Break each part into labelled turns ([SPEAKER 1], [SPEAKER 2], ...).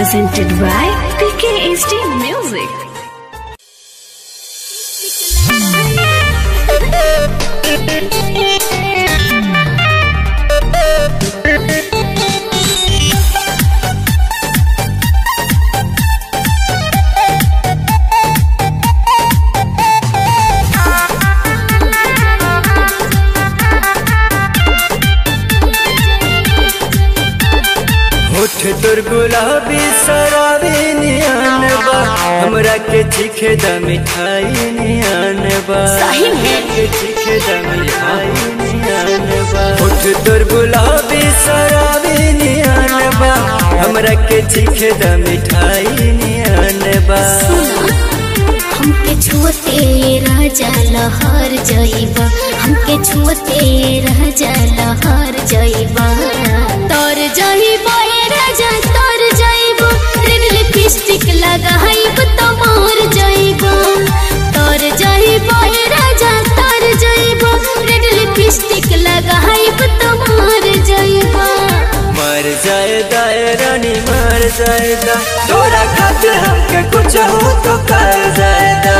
[SPEAKER 1] presented by PKSD Music.
[SPEAKER 2] होठ तोर गुलाबी सराबी नियान बा हमरा के चीखे द मिठाई नियान बा
[SPEAKER 1] सही में?
[SPEAKER 2] के चीखे द मिठाई नियान बा होठ तोर गुलाबी सराबी नियान बा हमरा के चीखे द मिठाई नियान बा
[SPEAKER 3] हमके छुअते राजा लहर जइबा हमके छुअते राजा लहर जइबा तोर जइबा ए राजा तोर जइबा रेड लिपस्टिक लगाइब तो मोर जइबा तोर जइबा ए राजा तोर जइबा रेड लिपस्टिक लगाइब तो मोर जइबा
[SPEAKER 2] मर जाए दाए रानी मर जाए दा तोरा खातिर हमके कुछ हो तो कर जाए दा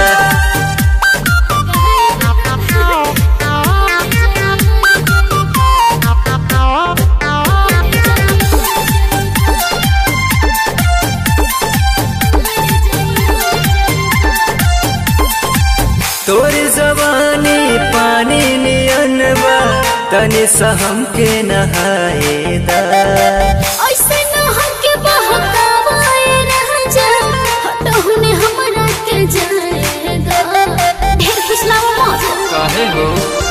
[SPEAKER 2] तोरी जवानी पानी नियन बा तनी सा हमके नहाए दा
[SPEAKER 3] ऐसे न हमके बहकावाए राजा हटहुने हमरा के जाएगा ढेर फुसलावा मत
[SPEAKER 2] काहे हो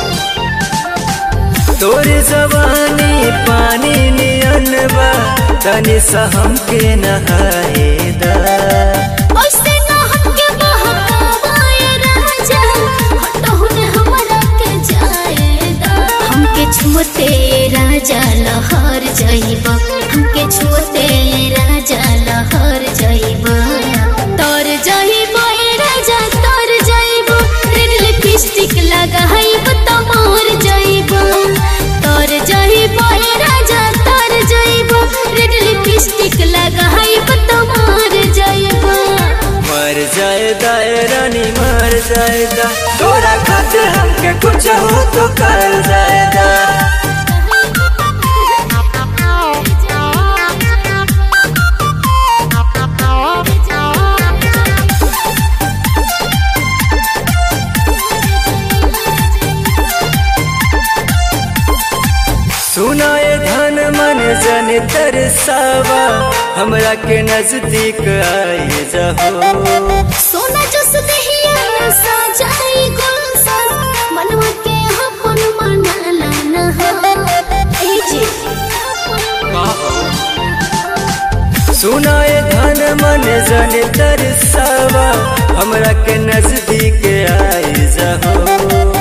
[SPEAKER 2] तोरी जवानी पानी नियन बा तनी सा हमके नहाए दा
[SPEAKER 3] ऐसे न हमके बहकावाए राजा हटहुने हमरा के जाएगा हमके छुते राजा लहर जइबा हमके छुते राजा लहर जइबा तोर जइबा ए राजा तोर जइबा रेड लिपस्टिक लगाइब तो मोर जइबा तोर जइबा ए राजा तोर जइबा रेड लिपस्टिक लगाइब तो मोर जइबा
[SPEAKER 2] मर जाए दाए रानी मर जाए दा तोरा खातिर हमके कुछ हो तो कर जाए दा सुनाए धन मन जन तरसावा हमरा के नजदीक आए जहो
[SPEAKER 3] सोना जस दहिया सजाई गुलशन मनवा के अपन मनाला न हो ए जी
[SPEAKER 2] सुनाए धन मन जन तरसावा हमरा के नजदीक आए जहो